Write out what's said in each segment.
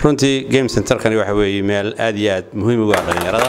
runtii game centerkani waxa weeye meel aad iyo aad muhiim ugu ah dhallinyarada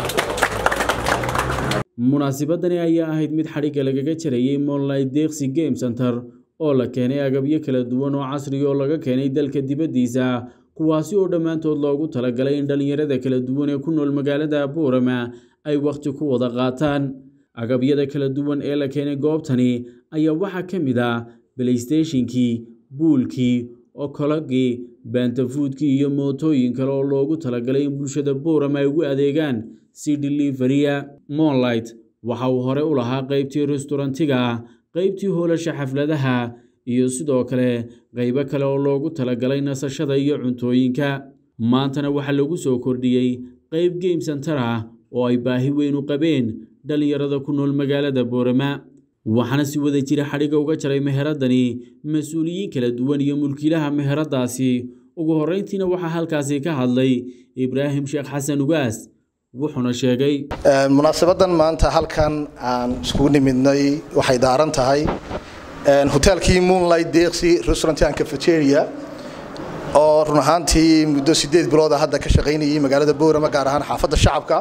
munaasabadani ayaa ahayd mid xadhigga lagaga jarayey monlight deeqsi game center oo la keenay agabyo kala duwan oo casriga oo laga keenay dalka dibaddiisa kuwaasi oo dhammaantood loogu talagalay in dhallinyarada kala duwan ee ku nool magaalada boorama ay wakhti ku wada qaataan agabyada kala duwan ee la keenay goobtani ayaa waxaa ka mid ah balaystationkii buulkii okologii baantafuudkii iyo mootooyin kale oo loogu talagalay in bulshada boorama ay ugu adeegaan si deliveria monlight waxa uu hore u lahaa qaybtii restorantiga qaybtii hoolasha xafladaha iyo sidoo kale qaybo kale oo loogu talagalay nasashada iyo cuntooyinka maantana waxaa lagu soo kordhiyey qayb game center ah oo ay baahi weyn u qabeen dhallinyarada ku nool magaalada boorama waxaana si wada jira xadhigga uga jaray meheradani mas-uuliyiin kala duwan iyo mulkiilaha meheradaasi ugu horreyntiina waxaa halkaasi ka hadlay ibraahim sheekh xasan ugaas wuxuuna sheegay munaasabadan maanta halkan aan iskugu nimidnay waxay daaran tahay hoteelkii moonlight deeqsi restaurant and cafeteria oo run ahaantii muddo sideed bilooda hadda ka shaqaynayay magaalada boorama gaar ahaan xaafadda shacabka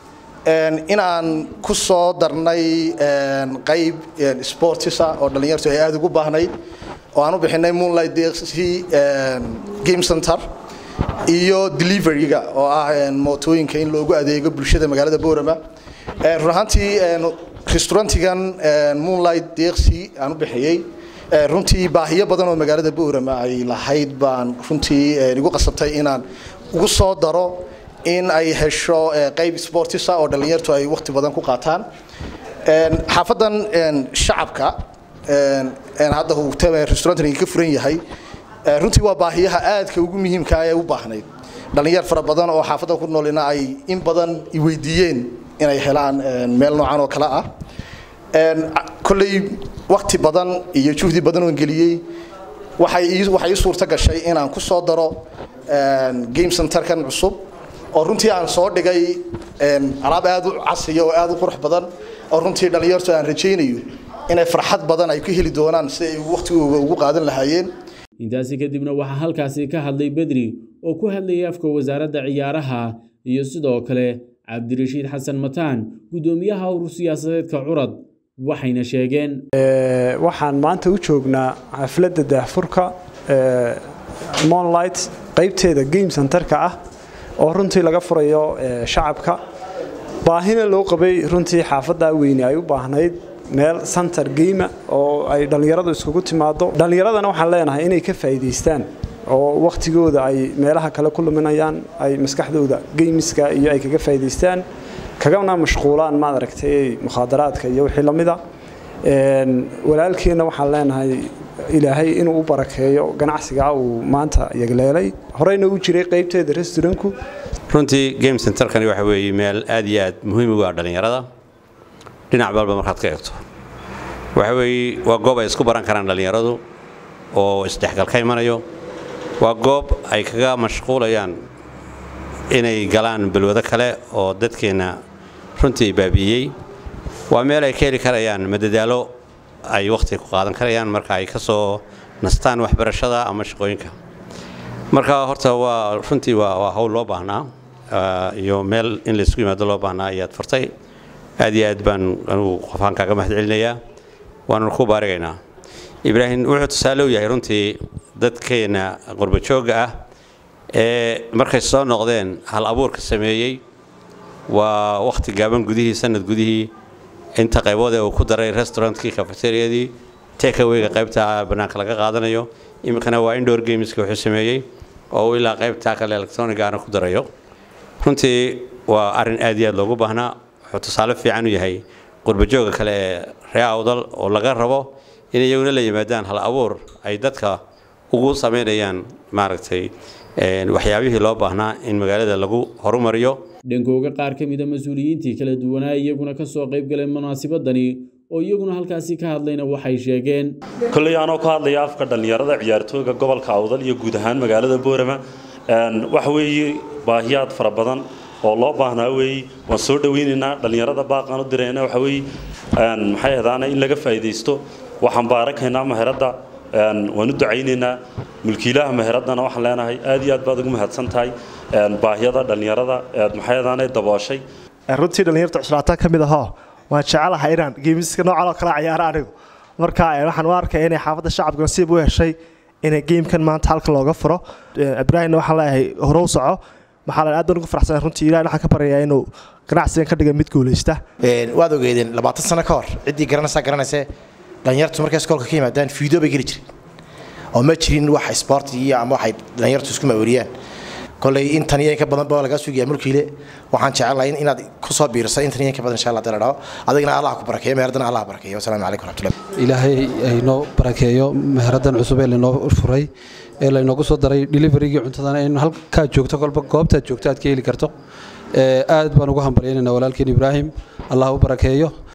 inaan ku soo darnay qayb sportisa oo dhallinyartu ay aada ugu baahnayd oo aan u bixinay moonlight deeqsi game center iyo deliveryga oo ah mootooyinka in loogu adeego bulshada magaalada boorama run ahaantii restaurantigan moonlight deeqsi aan u bixiyey runtii baahiyo badan oo magaalada boorama ay lahayd baan runtii igu qasabtay inaan ugu soo daro in ay hesho qayb sportisa oo dhallinyartu ay waqti badan ku qaataan xaafadan shacabka hadda uu restaurantiga ka furan yahay runtii waa baahiyaha aadka ugu muhiimka ee u baahnayd dhallinyar fara badan oo xaafadda ku noolina ay in badan weydiiyeen inay helaan meel noocan oo kale ah kolley wakti badan iyo juhdi badan oo geliyey waxay ii suurto gashay inaan ku soo daro game centerkan cusub oo runtii aan soo dhigay alaab aada u casriya oo aada u qurux badan oo runtii dhallinyartu aan rajaynayo inay farxad badan ay ku heli doonaan si ay waqtigooga ugu qaadan lahaayeen intaasi kadibna waxaa halkaasi ka hadlay bedri oo ku hadlayay afka wasaaradda ciyaaraha iyo sidoo kale cabdirashiid xasan mataan guddoomiyaha urur siyaasadeedka curad waxayna sheegeen waxaan maanta u joognaa xafladda daahfurka monlight qaybteeda game centerka ah oo runtii laga furayo shacabka baahina loo qabay runtii xaafadda weyne ay u baahnayd meel center game oo ay dhallinyaradu iskugu timaado dhallinyaradana waxaan leenahay inay ka faa'iidaystaan oo wakhtigooda ay meelaha kale ku luminayaan ay maskaxdooda geymiska iyo ay kaga faa'iidaystaan kagana mashquulaan maad aragtay mukhaadaraadka iyo wixii la mida walaalkeenna waxaan leenahay ilaahay inuu u barakeeyo ganacsiga uu maanta yagleelay horeyna u jiray qaybteeda restaurantku runtii game centerkani waxa weeye meel aad iyo aad muhiim ugu ah dhallinyarada dhinac balba markaad ka eegto waxa weeye waa goob ay isku baran karaan dhallinyaradu oo isdhexgal ka imanayo waa goob ay kaga mashquulayaan inay galaan balwado kale oo dadkeenna runtii baabi'iyey waa meel ay ka heli karayaan madadaalo ay wakhti ku qaadan karayaan marka ay ka soo nastaan waxbarashada ama shaqooyinka marka horta waa runtii waa hawl loo baahnaa iyo meel in laysku yimaado loo baahnaa ayaad furtay aad iyo aad baan anugu qofaan kaaga mahad celinayaa waananu ku baarigaynaa ibraahim wuxuu tusaale u yahay runtii dadkeenna qurbajoogga ah ee markay soo noqdeen hal abuurka sameeyey waa wakhti gaaban gudihii sanad gudihii inta qaybood ee uu ku daray restaurantkii cafeteriadii takaweyga qaybta bannaanka laga qaadanayo iminkana waa indoor gameska wuxuu sameeyey oo uu ilaa qaybta kale electronigaana ku darayo runtii waa arrin aad iyo aad loogu baahnaa wuxuu tusaale fiican u yahay qurbajooga kale ee ree awdal oo laga rabo in iyaguna la yimaadaan hal abuur ay dadka ugu samaynayaan maaragtay waxyaabihii loo baahnaa in magaalada lagu horumariyo dhankooga qaar ka mida mas-uuliyiintii kala duwanaa iyaguna ka soo qayb galeen munaasabadani oo iyaguna halkaasi ka hadlayna waxay sheegeen kolley anoo ka hadlaya afka dhallinyarada ciyaartooyga gobolka awdal iyo guud ahaan magaalada boorama waxa weeye baahiyaad fara badan oo loo baahnaa weeye waan soo dhoweynaynaa dhallinyarada baaqaan u dirayna waxa weeye maxay ahdaana in laga faa'iidaysto waxaan baarakaynaa maheradda waan u ducaynaynaa mulkiilaha meheradana waxaan leenahay aad iyo aad baad ugu mahadsan tahay baahiyada dhallinyarada eed maxayadaanay dabooshay runtii dhallinyarta cuslaataa ka mid ahoo waan jecelahay inaan geemiska noocan oo kala ciyaaro anigu marka waxaan u arkaya inay xaafadda shacabka nasiib u heshay inay geemkan maanta halka looga furo ibraahimna waxaan leeyahay horow soco maxaa aad baan ugu faraxsanahay runtii ilahi waxaan ka baryayaa inuu ganacsigan ka dhiga mid guulaysta waad ogeedeen labaatan sano ka hor ciddii garanaysaa garanayse dhalinyartu markay iskoolka ka yimaadaan fiideo bay geli jireen oo ma jirin wax isboorti iyo ama waxay dhalinyartu isku maweriyaan koley intan iyo inka badan baa lagaa sugaya mulkiile waxaan jecelahay inaad ku soo biiriso intan iyo inka badan insha allah dala dhaho adigna allah ku barakeeyo meheradana allah barakeeyo wasalaamu calaykum raxmatullahi ilaahay aynoo barakeeyo meheradan cusub ee laynoo furay ee laynoogu soo daray deliverygii cuntadana in halkaa joogto kolba goobtaad joogto aad ka heli karto aad baan ugu hambalyaynayna walaalkeen ibraahim allah u barakeeyo